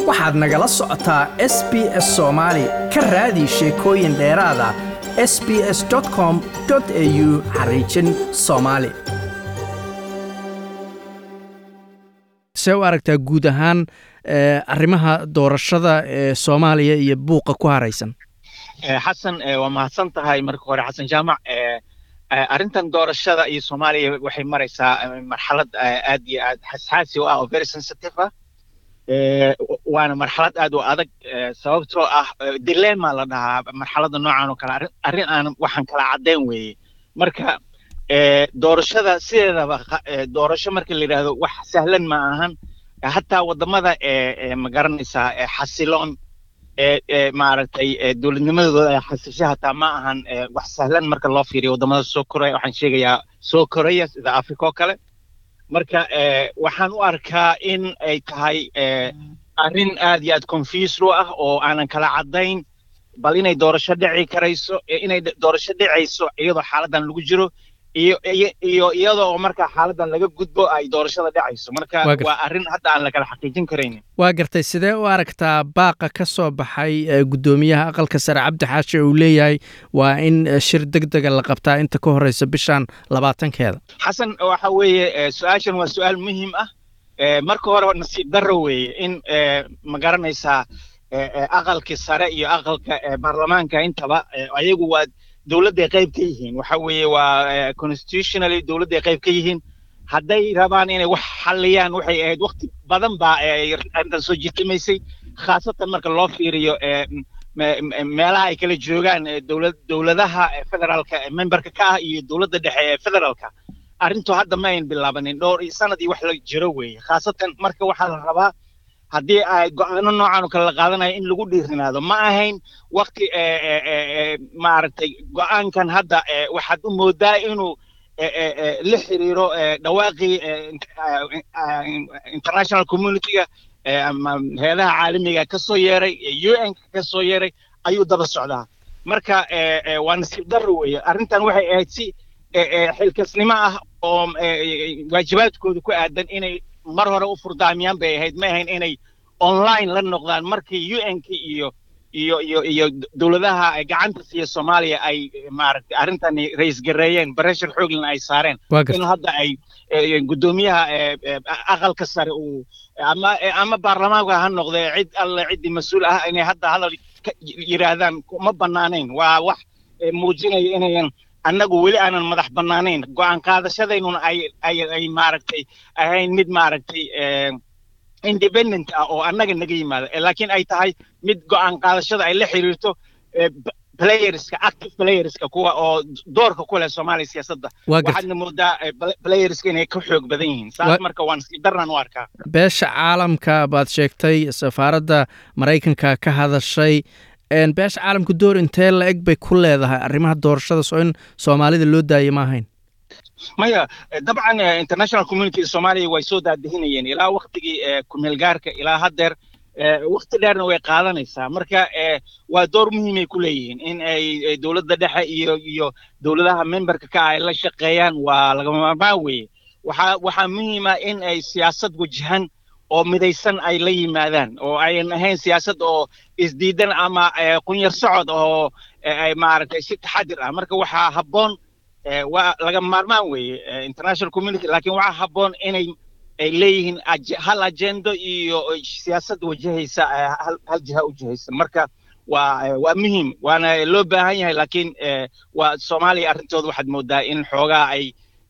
waxaad nagala socotaa s b s soomaali ka raadi sheekooyin dheeraada s b s com au xariijin soomaali see u aragtaa guud ahaan arrimaha doorashada ee soomaaliya iyo buuqa ku haraysan xasan waa mahadsan tahay marka hore xasan jaamac arrintan doorashada iyo soomaaliya waxay maraysaa marxalad aad iyo aad xasxaasi u ah oo very sensitive ah waana marxalad aad u adag sababtoo ah dilema la dhahaa marxaladda noocan oo kale arrin aan waxaan kala caddayn weeye marka doorashada sideedaba doorasho marka la yidhaahdo wax sahlan ma ahan hataa waddamada ma garanaysaa xasiloon maaragtay dowladnimadooda ay xasisho hataa ma ahan wax sahlan marka loo fiiriyo waddamada soo koraya waxaan sheegayaa soo koraya sida africa oo kale marka waxaan u arkaa in ay tahay arrin aad iyo aad confused u ah oo aanan kala caddayn bal inay doorasho dhici karayso inay doorasho dhicayso iyadoo xaaladan lagu jiro iyo iyo iyadoo oo marka xaaladan laga gudbo ay doorashada dhacayso marka waa arrin hadda aan la kala xaqiijin karaynin waa gartay sidee u aragtaa baaqa ka soo baxay guddoomiyaha aqalka sare cabdi xaashi uu leeyahay waa in shir deg dega la qabtaa inta ka horeysa bishan labaatankeeda xasan waxa weeye su-aashan waa su-aal muhiim ah marka hore nasiib darro weeye in ma garanaysaa aqalkii sare iyo aqalka baarlamaanka intaba ayagu waa dowladday qayb ka yihiin waxa weeye waa constitutionally dowladday qayb ka yihiin hadday rabaan inay wax xalliyaan waxay ahayd waqti badan baa arrintan soo jirtamaysay khaasatan marka loo fiiriyo meelaha ay kala joogaan dowlad dowladaha federaalka memberka ka ah iyo dowladda dhexe ee federaalka arrintu hadda ma ayn bilaabanin dhowr iyo sanadii wax la jiro weeye khaasatan marka waxaa la rabaa haddii ay go-aano noocan oo kale la qaadanayo in lagu dhiirinaado ma ahayn wakti maaragtay go-aankan hadda waxaad u moodaa inuu la xiriiro dhawaaqii international communityga ama heedaha caalamiga ka soo yeeray u n ka soo yeeray ayuu daba socdaa marka waa nasiib darro weeye arrintan waxay ahayd si xilkasnimo ah oo waajibaadkooda ku aadan inay mar hore u furdaamiyaan bay ahayd ma ahayn inay online la noqdaan markii u n k iyo iyo iyo iyo dowladaha gacanta siiya soomaaliya ay maaragtay arrintani rays gareeyeen bareshar xooglina ay saareen in hadda ay guddoomiyaha aqalka sare uu ama ama baarlamaanka ha noqdee cid alle ciddii mas-uul ah inay hadda hadal yidhaahdaan ma bannaanayn waa wax muujinaya inayan annagu weli aanan madax bannaanayn go-aan qaadashadaynuna ay ay ay maaragtay ahayn mid maaragtay independent ah oo annaga naga yimaada laakiin ay tahay mid go-aan qaadashada ay la xiriirto playerska active playerska kuwa oo doorka ku leh soomaaliya siyaasadda waxaadna moodaa playerska inay ka xoog badan yihiin saas marka waan si darnan u arkaa beesha caalamka baad sheegtay safaaradda maraykanka ka hadashay beesha caalamka door intee la eg bay ku leedahay arrimaha doorashadaas oo in soomaalida loo daayay ma ahayn maya dabcan international community soomaaliya way soo daadihinayeen ilaa waktigii kumeelgaarka ilaa haddeer wakti dheerna way qaadanaysaa marka waa door muhiimay ku leeyihiin in ay dowladda dhexe iyo iyo dowladaha memberka ka ah ay la shaqeeyaan waa lagama maarmaan weeye waxaa waxaa muhiima in ay siyaasad wajahan oo midaysan ay la yimaadaan oo ayan ahayn siyaasad oo isdiidan ama qunyar socod oo ay maaragtay si taxadir ah marka waxaa habboon waa laga maarmaan weeye international community laakiin waxaa habboon inay ay leeyihiin hal agendo iyo siyaasad wajahaysa hal jiha u jihaysa marka waa waa muhiim waana loo baahan yahay laakiin waa soomaaliya arrintooda waxaad moodaa in xoogaa ay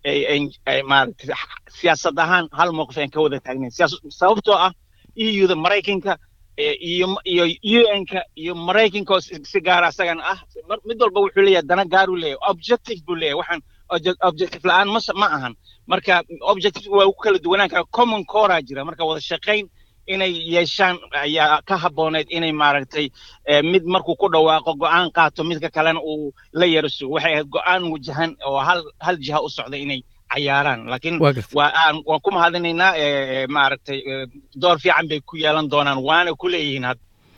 ay maaragtay siyaasad ahaan hal mowqif aan ka wada taagnayn sababtoo ah euda maraykanka iyo iyo u n-ka iyo maraykanka oo si gaara asagan ah mid walba wuxuu leeyahay dana gaar uu leeyahay objective buu leeyahay waxaan objective la-aan ma ma ahan marka objective waa ku kala duwanaan kara common corea jira marka wada shaqayn inay yeeshaan ayaa ka habbooneyd inay maaragtay mid markuu ku dhawaaqo go-aan qaato midka kalena uu la yaraso waxay ahayd go-aan wajahan oo hal hal jiha u socda inay cayaaraan laakiin waa aan waan ku mahadinaynaa maaragtay door fiican bay ku yeelan doonaan waana ku leeyihiin hadda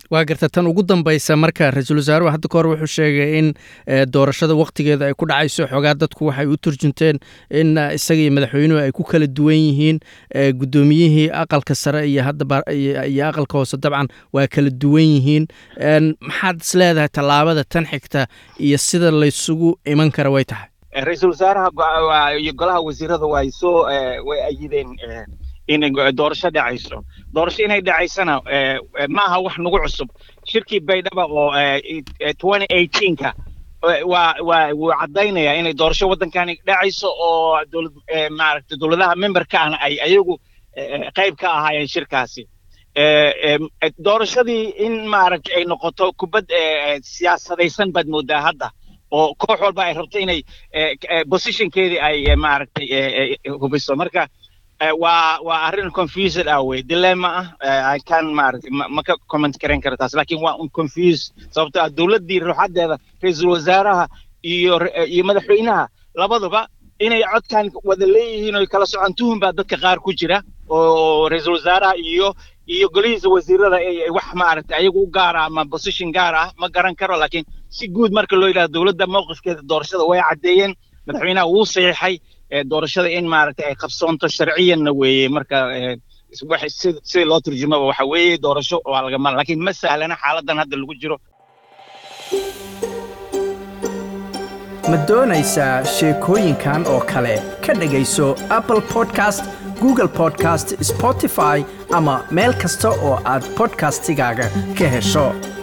waa garta tan ugu dambaysa marka ra-iisul wasaaruhu hadda kahor wuxuu sheegay in doorashada wakhtigeeda ay ku dhacayso xoogaa dadku waxay u turjunteen in isaga iyo madaxweynuhu ay ku kala duwan yihiin guddoomiyihii aqalka sare iyo hadda iyo aqalka hoose dabcan waa kala duwan yihiin maxaad is leedahay tallaabada tan xigta iyo sida laysugu iman kara way tahay ra-iisul wasaaraha iyo golaha wasiirada way soo way ayideen in doorasho dhacayso doorasho inay dhacaysana ma aha wax nagu cusub shirkii baydhaba oo ka waa waa wuu caddaynaya inay doorasho waddankani dhacayso oo dowlad maaragtay dowladaha memberka ahna ay ayagu qayb ka ahaayeen shirkaasi doorashadii in maaragtay ay noqoto kubad siyaasadaysan baad moodaa hadda oo koox walba ay rabto inay positionkeedii ay maaragtay hubiso marka waa waa arrin confused ah wey dilemma ah i can maaragtay ma ka comment karayn kara taas laakiin waa un confuse sababtoo ah dowladdii ruuxaddeeda ra-iisul wasaaraha iyo iyo madaxweynaha labaduba inay codkan wada leeyihiin oo kala socon tuhun baa dadka qaar ku jira oo ra-iisul wasaaraha iyo iyo golihiisa wasiirada wax maaragtay ayagu u gaara ama position gaar ah ma garan karo laakiin si guud marka loo yidhahdo dowladda mowqifkeeda doorashada way caddeeyeen madaxweynaha wuu saxiixay doorashada in maaragtay ay qabsoonto sharciyanna weeye marka sida loo turjumaba waxa weeye doorasho waa lagama laakiin ma sahlana xaaladan hadda lagu jiro ma doonaysaa sheekooyinkan oo kale ka dhegayso apple podcast google podcast spotify ama meel kasta oo aad podcastigaaga ka hesho